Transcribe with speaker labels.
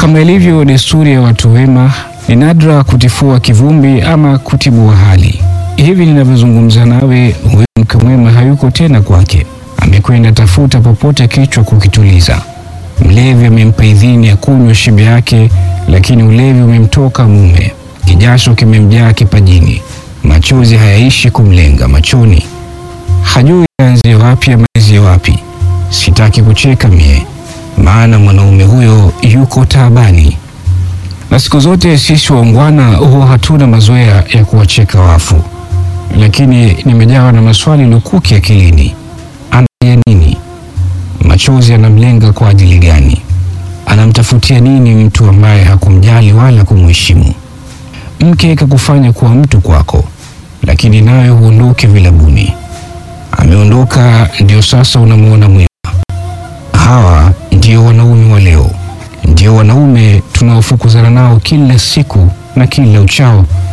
Speaker 1: Kama ilivyo desturi ya watu wema, ni nadra kutifua kivumbi ama kutibua hali. Hivi ninavyozungumza nawe, huyo mke mwema hayuko tena kwake, amekwenda tafuta popote kichwa kukituliza. Mlevi amempa idhini ya kunywa shibe yake, lakini ulevi umemtoka mume, kijasho kimemjaa kipajini, machozi hayaishi kumlenga machoni, hajui aanzie wapi amalizie wapi. Sitaki kucheka mie, maana mwanaume huyo yuko taabani, na siku zote sisi waungwana huwa hatuna mazoea ya kuwacheka wafu, lakini nimejawa na maswali lukuki akilini. Analia nini? Machozi anamlenga kwa ajili gani? Anamtafutia nini mtu ambaye hakumjali wala kumheshimu? Mke kakufanya kuwa mtu kwako, lakini nawe huondoke vilabuni. Ameondoka, ndio sasa unamuona mwema. Hawa ndio wanaume wa leo, ndio wanaume tunaofukuzana nao kila siku na kila uchao